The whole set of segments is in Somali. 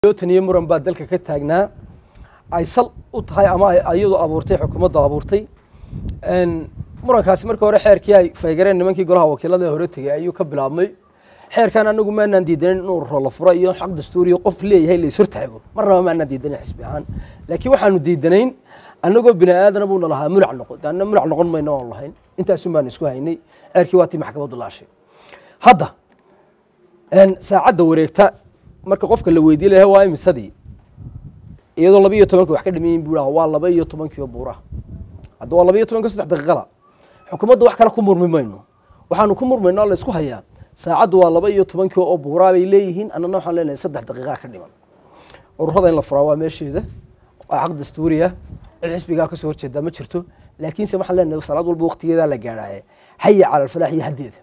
taniyo muran baa dalka ka taagnaa ay sal u tahay ama iyadu abuurtay xukuumadda abuurtay murankaasi markii hore xeerkii ay faygareen nimankii golaha wakiilada hore tegey ayuu ka bilaabmay xeerkan anagu maanaan diidanin inuu rolo furo iyo xaq dastuuriyo qof leeyahay la ishortaago marnaba maanaan diidanin xisbi ahaan laakiin waxaanu diidanayn annagoo bini aadana buuna lahaa mulac noqon daana mulac noqon mayno oon lahayn intaasun baanu isku haynay xeerkii waa tii maxkamaddu laashay hadda saacadda wareegta marka qofka la weydiye laha waa imisadii iyadoo laba iyo tobanka wax ka dhamayin buu waa laba iyo tobankiio buuraha hadda waa laba iyo tobanka saddex daqiiqala xukuumadda wax kale ku murmi mayno waxaanu ku murmayno la isku hayaa saacaddu waa laba iyo tobankii oo buuraa bay leeyihiin annana waxaan leenahay saddex daqiiqaa ka dhiman ururada in la furaa waa meesheeda waa xaq dastuuriya cid xisbigaa kasoo horjeedaa ma jirto laakiinse waxaan leenahay salaad walba waqtigeedaa la gaadhaaye haya cala alfalaax iyo haddeeda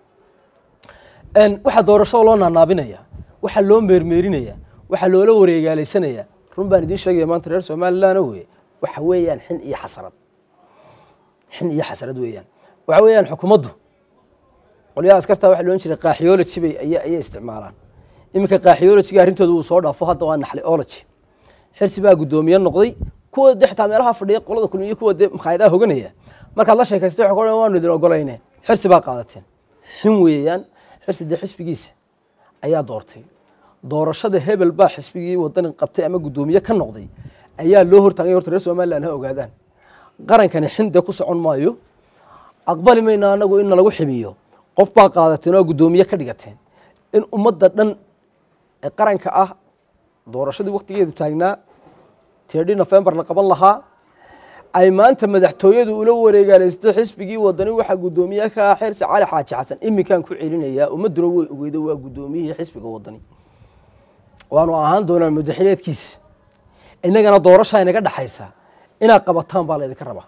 waxaa doorashada loo naanaabinaya waxaa loo meermeerinaya waxaa loola wareegaalaysanaya run baan idiin sheegaya maanta reer somalilan wey waxa weeyaan xin iyo xasarad xin iyo xasarad weeyaan waxa weeyaan xukuumaddu qolyaha askartaa waxa loodhan jiray kaaxiyology bay ayay isticmaalaan iminka kaaxiyologyga arrintooda uu soo dhaafo hadda waa naxliology xirsi baa guddoomiye noqday kuwa de xitaa meelaha fadhiya qolada kulmiye kuwa dee makhaayadaha hoganaya markaad la sheekaystay waxa ku waanu idin ogolayne xirsi baa qaadateen xin weeyaan xirsi dee xisbigiisa ayaa doortay doorashada hebel baa xisbigii wadani qabtay ama guddoomiye ka noqday ayaa loo hortaagay horta reer somalilan ha ogaadaan qarankani xinde ku socon maayo aqbali mayna anagu in nalagu ximiyo qof baa qaadateen oo guddoomiye ka dhigateen in ummadda dhan ee qaranka ah doorashadii waktigeedu taagnaa tirdhi nofembar la qaban lahaa ay maanta madaxtooyadu ula wareegaalaystay xisbigii wadani waxaa guddoomiye ka ah xeersi cali xaaji xasan iminkaan ku celinayaa ummadduna way ogeyda waa guddoomiyihii xisbiga wadani waanu ahaan doonaa madaxileedkiisa innagana doorashaa inaga dhexaysa inaad qabataan baa laydinka rabaa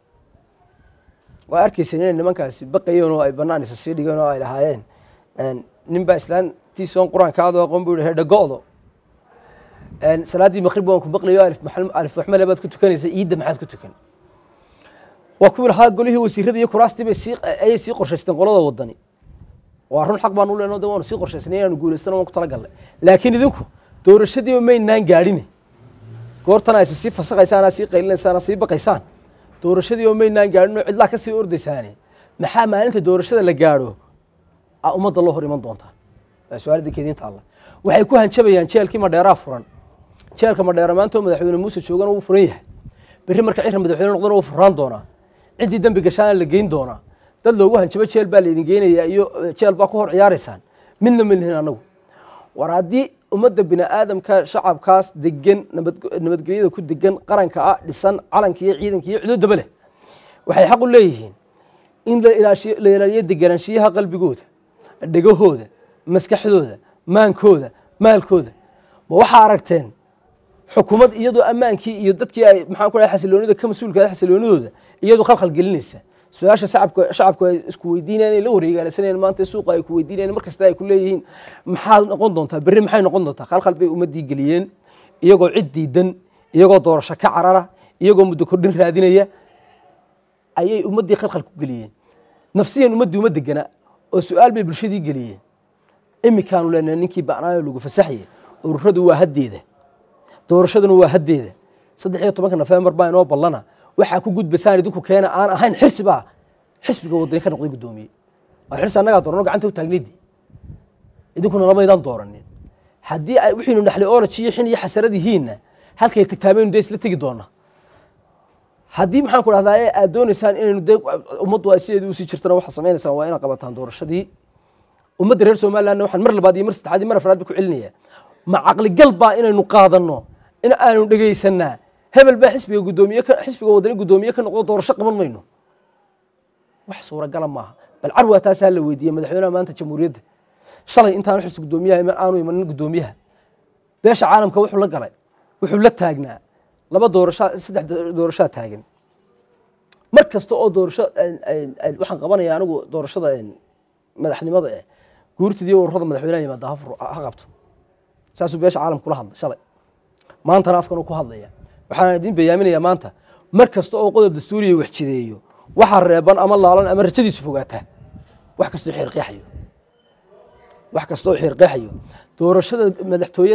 waa arkeysa inay nimankaasi baqayeen oo ay banaan isa sii dhigeen oo ay lahaayeen nin baa islaantiisoon qur-aanka aado aqoon buu yihi dhago'do salaaddii maqrib waan ku baqlayo alif waxmale baad ku tukanaysa iidda maxaad ku tukan waa kuwii lahaa golihii wasiirada iyo kuraastii bay sii ayay sii qorshaysteen qolada wadani waa run xaq baanu leenoo de waanu sii qorshaysnay inaanu guulaystana waan ku talagalnay laakiin idinku doorashadiiba maynaan gaadhine goortana aysa sii fasaqaysaan aa sii qaylinaysaan aa sii baqaysaan doorashadiiba maynaan gaadhin oo cidlaa ka sii ordaysaane maxaa maalinta doorashada la gaadho a ummadda loo hor iman doontaa waa su-aalada keediinta alla waxay ku hanjabayaan jeelkii madheeraa furan jeelka madheera maantoo madaxweyne muuse joogana wuu furan yahay berri marka cira madaxweyne noqdana wuu furaan doonaa ciddii dembi gashaana la geyn doonaa dad loogu hanjabo jeel baa laydin geynayaa iyo jeel baa ku hor ciyaaraysaan midna ma lihin anagu war haddii ummadda bini aadamka shacabkaas degan nabadgelyada ku degan qaranka ah dhisan calanka iyo ciidanka iyo cududaba leh waxay xaq u leeyihiin in la ilaaliyo deganaanshiyaha qalbigooda dhegahooda maskaxdooda maankooda maalkooda ma waxaa aragteen xukuumad iyadoo ammaankii iyo dadkii ay maxaan ku dhahay xasiloonida ka mas-uulka xasiloonidooda iyadoo khalkhal gelinaysa su-aasha shacabka shacabku ay isku weydiinayaan ay la wareegaalaysanayaan maanta suuqa ay ku weydiinayaan mar kasta ay ku leeyihiin maxaad noqon doontaa berri maxay noqon doontaa khalkhal bay ummaddii geliyeen iyagoo cid diidan iyagoo doorasho ka carara iyagoo muddo kordhin raadinaya ayay ummaddii khalkhal ku geliyeen nafsiyan ummaddii uma degana oo su-aal bay bulshadii geliyeen iminkaanu leenahay ninkii bacnaayo lagu fasaxye ururadu waa haddeeda doorashaduna waa haddeeda saddex iyo tobanka nofembar baa inoo ballana waxaa ku gudbasaan idinku keena aan ahayn xirsi baa xisbiga wadani ka noqday guddoomiye waa xirsi annagaa doorano gacanta u taagnaydi idinkuna lamaydaan dooranin haddii ay wixiinu naxli oolaj iyo xin iyo xasarad yihiinna halkay tagtaamaynu dee isla tegi doona haddii maxaan ku dhahdaa ee aad doonaysaan inaynu dee ummaddu ay sideedii usii jirtana waxaad sameynaysaan waa inaad qabataan doorashadii ummadda reer somalilandna waxaan mar labaad iyo mar saddexaad iyo mar afraad ba ku celinayaa ma caqligal baa inaynu qaadanno in aanu dhegaysanaa hebel baa xisbiga gudoomiye xisbiga wadani guddoomiye ka noqdo doorasho qaban mayno wax suuragala maaha bal carwaa taasaa la weydiiyey madaxweynaha maanta jamhuuriyadda shalay intaanu xirsi guddoomiyaha aanu imanin guddoomiyaha beesha caalamka wuxuu la galay wuxuu la taagnaa laba doorasho saddex doorashaa taagan mar kasta oo doorasho waxaan qabanaya anigu doorashada madaxnimada eh guurtidii ururada madaxweynaha yimaada ha qabto saasuu beesha caalamka kula hadlay shalay maantana afkanuu ku hadlaya waxaan idin bayaaminayaa maanta mar kasta oo qodob dastuuriya wax jideeyo waxaa reeban ama laalan ama rajadiisu fogaataa wax kastoo xeerqeexayo wax kastoo xeerqeexayo doorashada madaxtooyada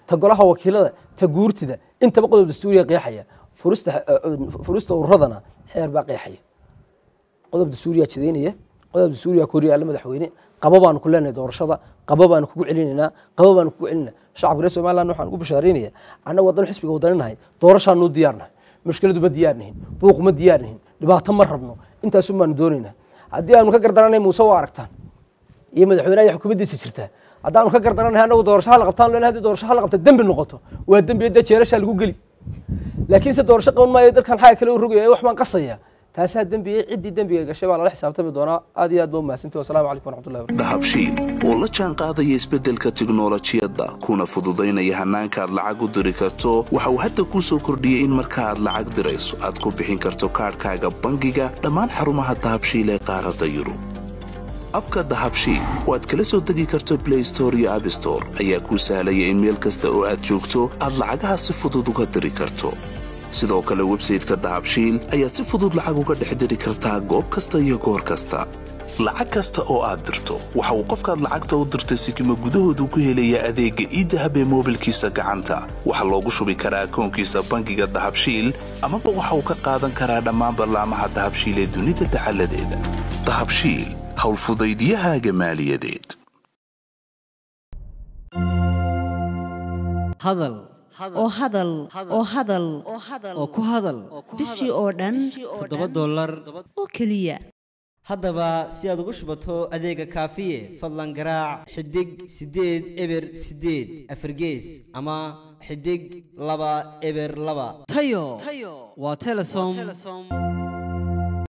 ta golaha wakiilada ta guurtida intaba qodob dastuuriya qeexaya furista furista ururadana xeer baa qeexaya qodob dastuuriyaa jidaynaya qodob dastuuriyaa koryaala madaxweyne qabo baanu ku leenahay doorashada qabo baanu kugu celinaynaa qabo baanu kugu celinaa shacabka reer somaliland waxaan ugu bashaaraynaya annaga wadan xisbiga wadaninahay doorashaanu diyaarnahay mushkiladu ma diyaarnihin buuq ma diyaarnihin dhibaato ma rabno intaasun baanu doonaynaa haddii aanu ka gardaranay muuse waa aragtaan iyo madaxweynaha iyo xukuumaddiisa jirtaa haddaanu ka gardaranahay annagu doorasho hala qabtaan leenahay haddii doorasho hala qabta dembi noqoto waa dembi dee jeelashaa lagu geli laakiinse doorasho qaban maayo dalkan xaga kale u rogaya wax baan qasaya taasaa dembiga ciddii dembiga gashay baa lala xisaabtami doonaa aad iyo aad ba umahadsantii wasalaamu calaykum waraxmatullahi wabarakatu dahabshiil oo la jaan qaadaya isbeddelka tiknolojiyadda kuna fududaynaya hannaanka aad lacag u diri karto waxa uu hadda kuu soo kordhiyey in marka aad lacag dirayso aad ku bixin karto kaadhkaaga bangiga dhammaan xarumaha dahabshiil ee qaaradda yurub abka dahabshiil oo aad kala soo degi karto blay store iyo abstore ayaa kuu sahlaya in meel kasta oo aad joogto aad lacagaha si fudud uga diri karto sidoo kale websayteka dahabshiil ayaad si fudud lacag uga dhex diri kartaa goob kasta iyo goor kasta lacag kasta oo aad dirto waxa uu qofkaad lacagta u dirtay sikima gudahoodu ku helayaa adeegga iidahab ee moobilkiisa gacanta waxaa loogu shubi karaa akoonkiisa bangiga dahabshiil amaba waxa uu ka qaadan karaa dhammaan ballaamaha dahabshiil ee dunida dacaladeeda dahabshiil howlfudaydiyahaaga maaliyadeed hadal oo hadal oo hadal oo ku hadal bishii oo dhan toddoba dollar oo keliya haddaba si aad ugu shubato adeega kaafiye fadlan garaac xidig siddeed eber siddeed afargees ama xidig laba eber laba tayo waa telesom